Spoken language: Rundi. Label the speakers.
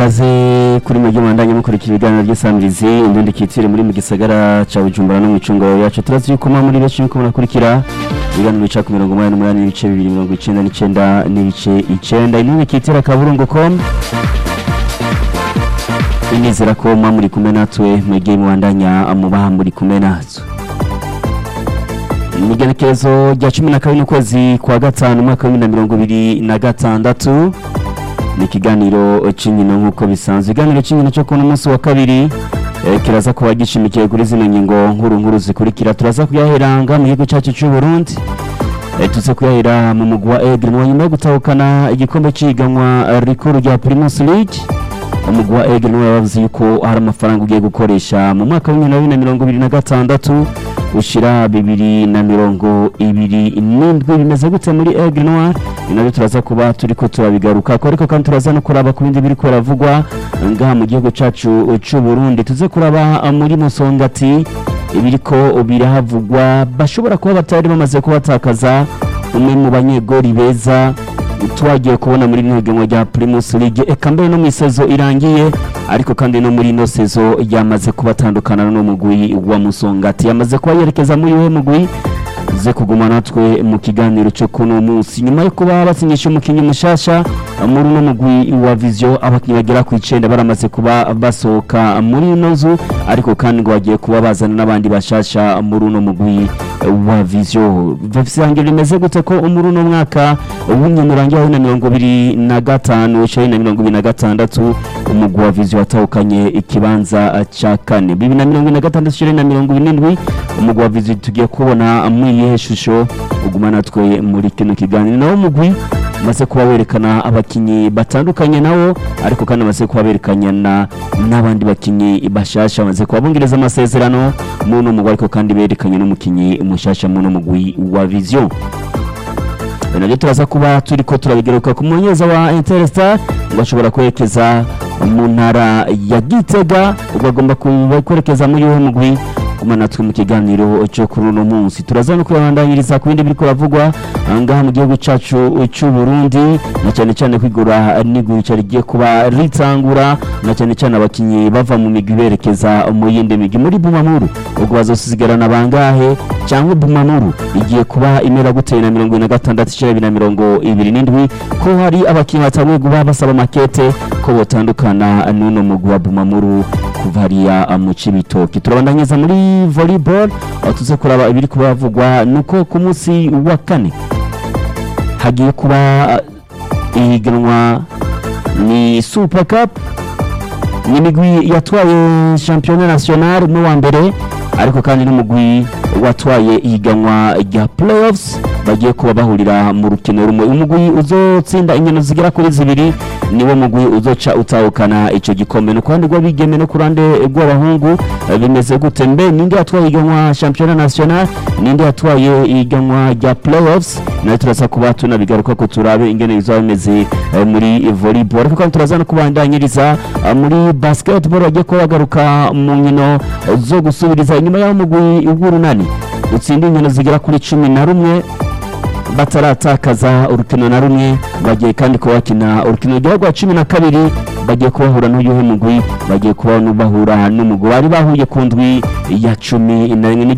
Speaker 1: kaze kuri mujyi mwandanye mukurikira ibiganiro by'isamirizi indundi kitire muri mu gisagara ca Bujumbura no mu micungo yacu turazi yuko mwa muri benshi muko murakurikira ibiganiro bica ku mirongo umunani n'umunani n'ibice bibiri mirongo icenda n'icenda n'ibice icenda indundi kitire akaburungu com inizera ko mwa muri kumwe natwe mwegeye muwandanya mubaha muri kumwe natwe imigenekerezo rya cumi na kabiri n'ukwezi kwa gatanu umwaka w'ibihumbi na mirongo ibiri na gatandatu ni ikiganiro cy'inkino nk'uko bisanzwe ikiganiro cy'inkino cyo kuno munsi wa kabiri eh, kiraza kuba gishimikiye kuri zino ngingo nkuru nkuru zikurikira turaza kuyaheranga mu gihugu cyacu cy'u Burundi Eh, tuze kuyahera mu mugwi wa Aigle mu nyuma yo gutahukana igikombe cy'ihiganwa rikuru rya Primus League umugwi wa Aigle niwe yavuze yuko hari amafaranga ugiye gukoresha mu mwaka w'ibihumbi bibiri na mirongo ibiri na gatandatu ushira bibiri na mirongo ibiri n'indwi bimeze gute muri Aigle Noir ni nabyo turaza kuba turiko turabigaruka ko ariko kandi turaza no kuraba ku bindi biriko biravugwa ngaha mu gihugu cacu c'u Burundi tuze kuraba muri Musongati ibiriko birahavugwa bashobora kuba batari bamaze kubatakaza umwe mu banyegori beza twagiye kubona muri rino higanwa rya Primus League eka mbere no mu isezo irangiye ariko kandi no muri ino sezo yamaze kubatandukana no mugwi wa Musongati yamaze kuba yerekeza muri we mugwi ze kuguma natwe mu kiganiro cyo kuno munsi nyuma yo kuba basinyisha umukinnyi mushasha muri uno mugwi wa Vision abakinnyi bagera ku icenda baramaze kuba basohoka muri ino nzu ariko kandi ngo bagiye kuba bazana n'abandi bashasha muri uno mugwi wa Vision vyangira rimeze gute ko muri uno mwaka w'inkino urangiye wa na mirongo ibiri na gatanu ushari na mirongo ibiri na gatandatu umugwi wa Vision watahukanye ikibanza ca kane bibiri na mirongo ibiri na gatandatu ushari na mirongo ibiri n'indwi umugwi wa Vision tugiye kubona muri iyihe shusho uguma natwe muri kino kiganiro nawo umugwi umaze kuba werekana abakinyi batandukanye nawo ariko kandi bamaze kuba berekanya na n'abandi bakinyi bashasha bamaze kuba bongereza amasezerano muri uno mugwi ariko kandi berekanye n'umukinyi mushasha muri uno mugwi wa Vision nabyo turaza kuba turiko turabigaruka ku munyeza wa Interstar ngo ashobora kwerekeza mu ntara ya Gitega ubwo agomba kuba kwerekeza muri uwo mugwi kuma natwe mu kiganiro cyo kuri uno munsi turaza no kubandanyiriza ku bindi biriko biravugwa ngaha mu gihugu cacu cy'u Burundi na cyane cyane kwigura n'igurisha rigiye kuba ritangura na cyane cyane abakinyi bava mu migwi berekeza mu yindi migwi muri Bumamuru ubwo bazosigarana bangahe cyangwa Bumamuru igiye kuba imera guteye na mirongo ine na gatandatu ishira bibiri na mirongo ibiri n'indwi ko hari abakinyi batanguye kuba basaba makete ko botandukana n'uno mugwi wa Bumamuru kuva hariya mu Cibitoke turabandanyiriza muri volleyball aho tuze kuraba ibiri kuba bavugwa nuko ku munsi wa kane hagiye kuba ihiganwa ni Super Cup ni imigwi yatwaye championnat national mu wa mbere ariko kandi n'umugwi watwaye ihiganwa rya playoffs bagiye kuba bahurira mu rukino rumwe umugwi uzotsinda inkino zigera kuri zibiri niwo mugwi uzoca utahukana ico gikombe no kuruhande rw'abigeme no kuruhande rw'abahungu bimeze gute mbe ninde yatwaye ihiganwa championnat national ninde yatwaye ihiganwa rya playoffs nayo turaza kuba tunabigaruka ko turabe ingene bizaba bimeze eh, muri volleyball ariko kandi turaza no kubandanyiriza eh, muri basketball bagiye kuba bagaruka mu nkino zo gusubiriza inyuma y'aho umugwi w'urunani utsinda inkino zigera kuri cumi na rumwe bataratakaza urukino na rumwe bagiye kandi kuba bakina urukino rwa cumi na kabiri bagiye kubahura n'uyuhe mugwi bagiye kuba bahura n'umugwi bari bahuye ku ndwi ya cumi na rimwe